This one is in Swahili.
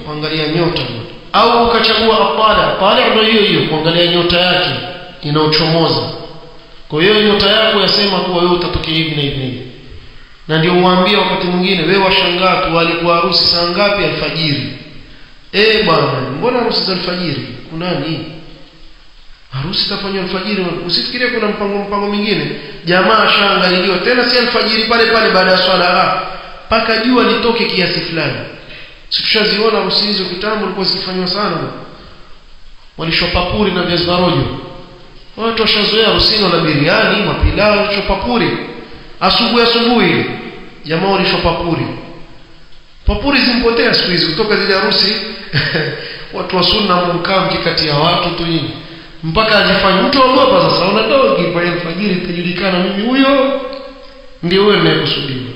kuangalia nyota au ukachagua atala atala ndio hiyo hiyo kuangalia nyota yake inaochomoza kwa hiyo nyota yako yasema kuwa wewe utatokea hivi na hivi na hivi na ndio uwaambie wakati mwingine wewe washangaa tu walikuwa harusi saa ngapi alfajiri eh bwana mbona harusi za alfajiri kuna nini harusi itafanywa alfajiri usifikirie kuna mpango mpango mwingine jamaa ashaangaliliwa tena si alfajiri pale pale baada ya swala mpaka jua litoke kiasi fulani situshaziona harusi hizo kitambo ilikuwa zikifanywa sana walishopapuri na viazi rojo watu washazoea harusini na biriani mapilao walishopapuri asubuhi asubuhi jamaa walishopapuri papuri zimpotea siku hizi kutoka zile harusi watu wa sunna mkaa mkikati ya watu tu hivi mpaka ajifanye mtu ogopa sasa una dogi pale alfajiri itajulikana mimi huyo ndio wewe ninayekusudia